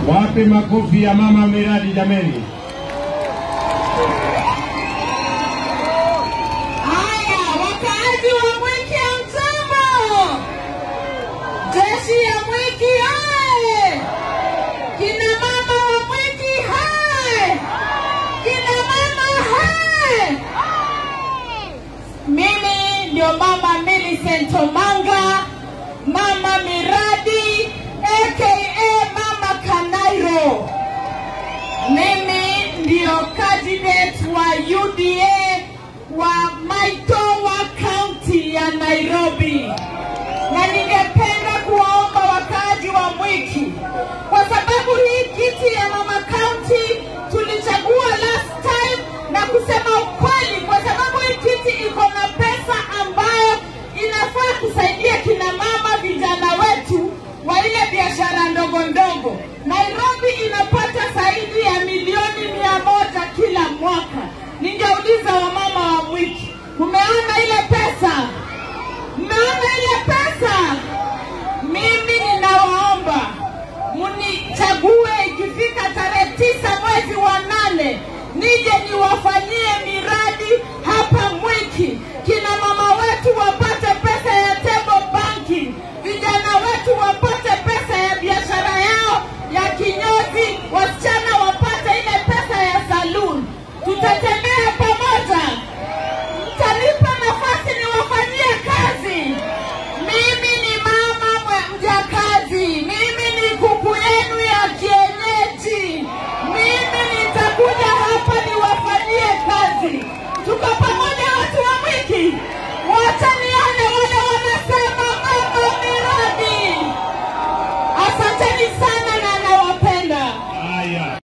Wapi makofi ya mama miradi jameni? Haya, wakaaji wa Mwiki hamjambo? Jeshi ya Mwiki hai! Kina mama wa Mwiki hai! Kina mama hai! Mimi ndio mama Millicent Omanga, mama miradi aka mama Kanairo. Mimi ndio candidate wa UDA wa Maitoa County ya Nairobi, na ningependa kuwaomba wakaaji wa Mwiki, kwa sababu hii kiti ya mama county tulichagua last time, na kusema ukweli, kwa sababu hii kiti iko na pesa ambayo inafaa kusaidia kina mama vijana wetu wa ile biashara ndogo ndogo. Nairobi inapata zaidi ya milioni mia moja kila mwaka. Ningeuliza wamama wa Mwiki, mmeona ile pesa? Mmeona ile pesa? Mimi ninawaomba munichague ikifika tarehe tisa mwezi wa nane nije niwafanyie miradi hapa Mwiki, kina mama wetu wapate pesa ya table banking, vijana wetu wapate pesa ya biashara yao ya kinyozi, wasichana wapate ile pesa ya saloon. Tutatembea pamoja, mtanipa nafasi niwafanyie kazi. Mimi ni mama mwe- mjakazi, mimi ni kuku yenu ya kienyeji. Mimi nitakuja hapa niwafanyie kazi. Tuko pamoja watu wa Mwiki, wacha nione wale wanasema mama miradi. Asanteni sana.